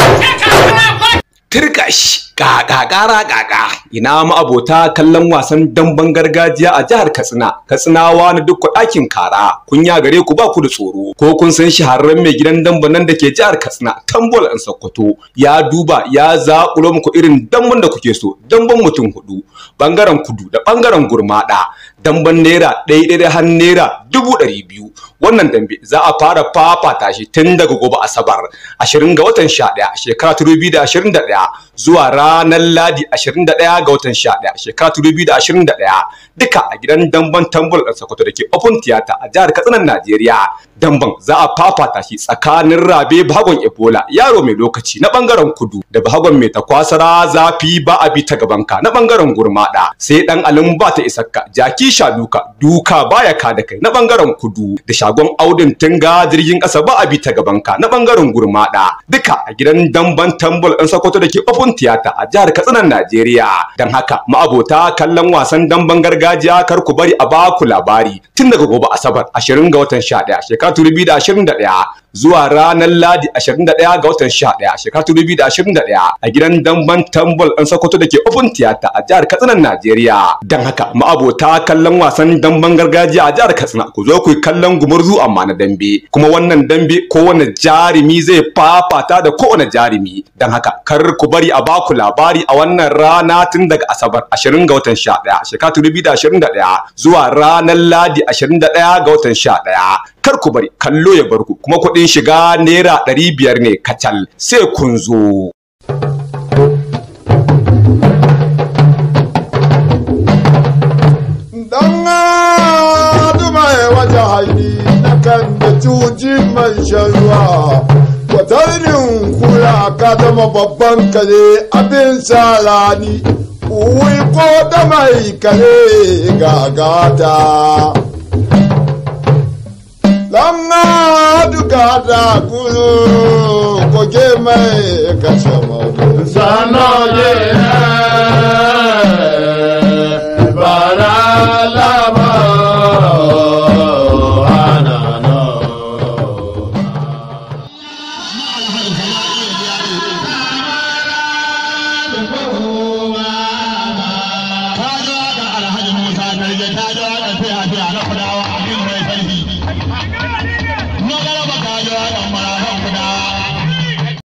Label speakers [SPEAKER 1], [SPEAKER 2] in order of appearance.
[SPEAKER 1] Turkash kaka kara kaka ina ma abota kallon wasan damben gargajiya a jihar Katsina Katsinawa na duk ɗakin kara kunya gare ku ba ku da tsoro ko kun san shahararren mai gidan damben nan da ke jihar Katsina Tambol an Sokoto ya duba ya zaƙulo muku irin damben da kuke so damben mutum hudu bangaren kudu da bangaren gurmada damben naira ɗaya ɗaya har naira dubu ɗari biyu wannan dambe za a fara fafata shi tun daga gobe asabar ashirin ga watan sha ɗaya shekara ta dubu da ashirin da ɗaya zuwa ranar ladi ashirin da ɗaya ga watan sha ɗaya shekara ta dubu da ashirin da ɗaya duka a gidan damben tambul ɗan sokoto da ke open theater a jihar katsinan najeriya damben za a fafata shi tsakanin rabe bahagon ebola yaro mai lokaci na bangaren kudu da bahagon mai takwasara zafi ba a bi ta gabanka na bangaren gurmada sai dan alin ba ta isakka jaki sha duka duka baya ka da kai na bangaren kudu da shagon audin tunga jirgin kasa ba a bi ta gabanka na bangaren gurmada duka a gidan damban tambul ɗan sokoto da ke open theater a jihar katsinan najeriya don haka ma'abota kallon wasan damben gargajiya kar ku bari a baku labari tun daga gobe asabar 20 ga watan 11 shekara 2021 zuwa ranar ladi 21 ga watan 11 shekara 2021 a gidan damban tambol ɗan sokoto da ke open theater a jihar katsina najeriya don haka ma'abota kallon wasan damben gargajiya a jihar katsina ku zo ku yi kallon gumurzu amma na dambe kuma wannan dambe kowane jarumi zai fafata da kowane jarumi don haka kar ku bari a baku labari a wannan rana tun daga asabar 20 ga watan 11 shekara 2021 zuwa ranar ladi 21 ga watan 11 kar ku bari kallo ya barku kuma kuɗin shiga naira ɗari biyar ne kacal sai kun zo.
[SPEAKER 2] Dan duma ya wata haini na kan da cuji man shan ruwa. Kwatarin kula ka zama babban kare abin salani. Uwi ko da mai kare gagata. Langa duka da kulu koke mai kashe mawdu.
[SPEAKER 3] Sanoje